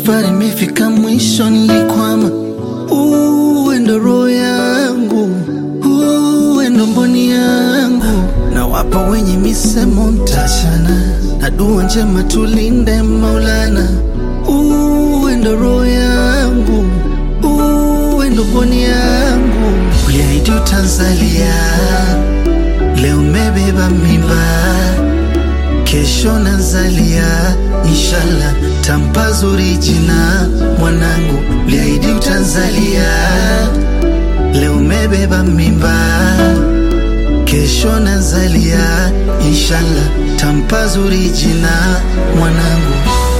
safari imefika mwisho, nilikwama. Uwe ndo roho yangu, uwe ndo mboni yangu, na wapo wenye misemo mtachana, na dua njema tulinde Maulana. Uwe ndo roho yangu, uwe ndo mboni yangu, uliahidi utanzalia, leo umebeba mimba kesho nazalia, inshallah tampa zuri jina mwanangu, liahidi utanzalia, leo umebeba mimba, kesho nazalia, inshallah tampa zuri jina mwanangu.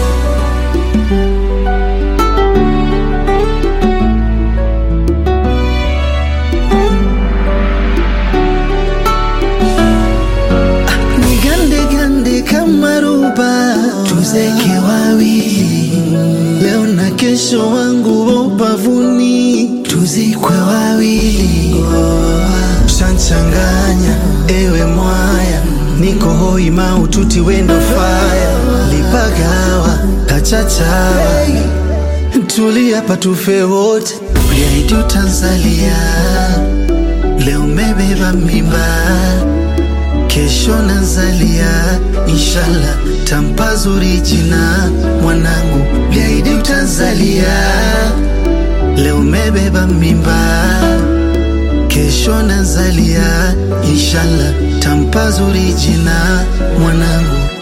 Nigande gande kama ruba, tuzeke wawili leo na kesho, wangu wa ubavuni, tuzikwe wawili. Shanchanganya ewe mwaya, niko hoi maututi wendo faya, lipagawa kachachawa, tulia patufe wote, uliahidi utanzalia, leo umebeba mimba kesho nazalia, inshallah tampa zuri jina mwanangu, liahidi utazalia, leo umebeba mimba, kesho nazalia, inshallah tampa zuri jina mwanangu.